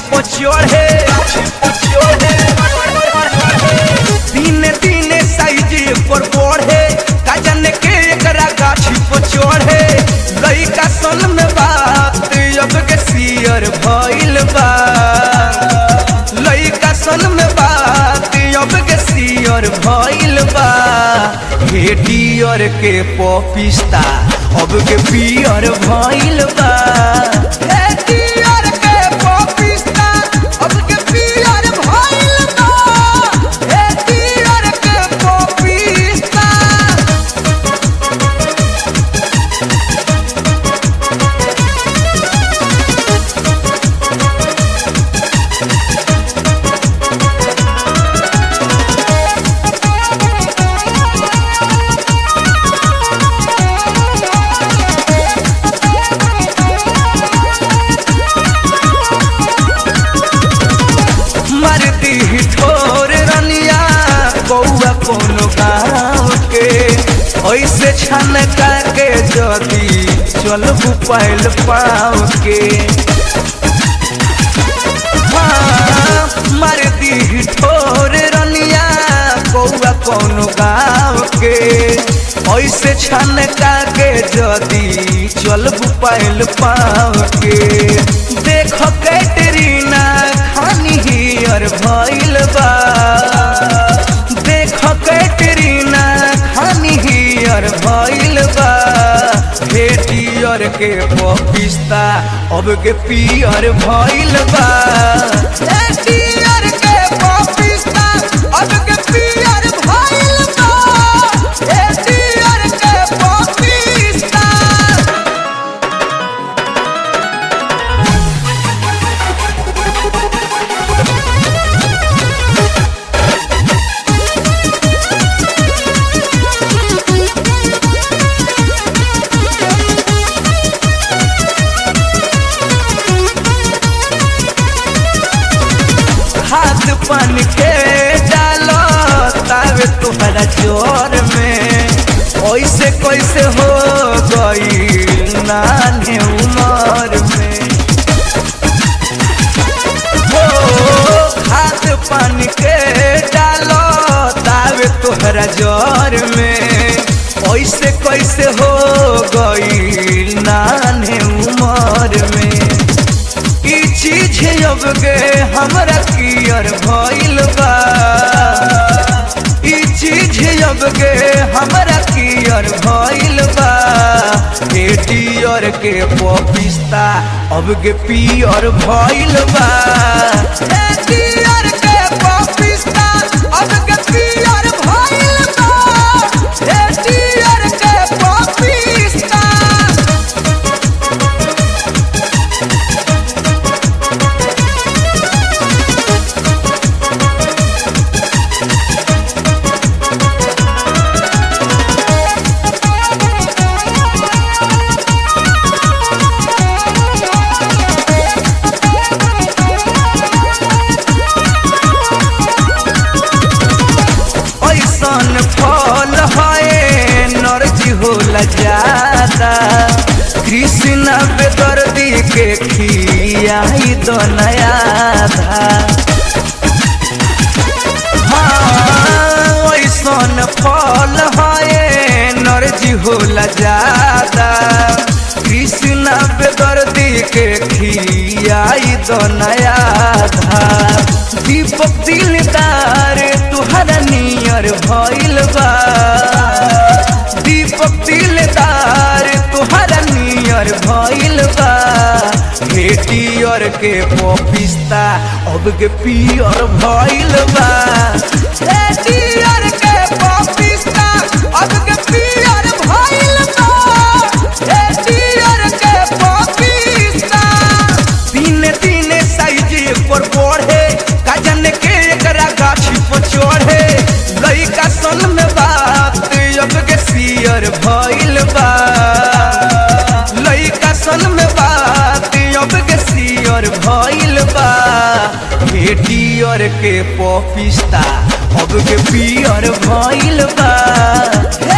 पचोड़े दिने दिने साइज पर बढ़े का जाने के एकरा गाछी पचोड़े लइका सन में बात अब के सियर भइल बा लइका सन में बात अब के सियर भइल बा हे डियर के पपिस्ता अब के पियर भइल बा हे डियर के पपिस्ता अब के पियर भइल बा हे डियर के पपिस्ता मरती ही ठोर रनिया बउआ कोनो गाँव के ऐसे छन के जदी चलबू पैल पाँव के हाँ, मरती ही ठोर रनिया बउआ कोनो गाँव के ऐसे छन के जदी चलबू पैल पाँव के देखो कैटरीना खानी हियर भइल बा देखो कैटरीना खानी हियर भइल बा हे डियर के पपिस्ता अब के पियर भइल बा हे डियर के पपिस्ता अब के पियर भइल बा हे डियर के पपिस्ता हाथ पान के डालो तावे तुम्हारा जोर में ऐसे कैसे हो गई नाने उमर में हो हाथ पान के डालो तावे तोहरा जोर में ऐसे कैसे हो गई नाने उमर में ई चीज अब गे हमरा कियर भइल बा ई चीज अब गे हमरा कियर भइल बा हे डियर के पपिस्ता अब गे पियर भइल बा हे डियर के पपिस्ता अब गे पियर भइल बा हे डियर के पपिस्ता ऐसन फल है नरजी होला ज्यादा कृष्ण बेदर्दी के खियाई तो नया था हाँ ऐसन फल है नरजी होला ज्यादा कृष्ण बेदर्दी के खियाई तो नया था दीपक दिलदार तुहरा नियर भइल बा दीपक दिलदार तुहरा नियर भइल बा हे डियर के पपिस्ता अब के पियर भइल बा हे डियर के पपिस्ता अब के पियर भइल बा हे डियर के पपिस्ता दिने दिने साइज पर बढ़े का जाने के एकरा गाछी पर चढ़े लइका सन में बात अब के सियर भइल बा लइका सन में बात अब के सियर भइल बा हे डियर के पपिस्ता अब के पियर भइल बा हे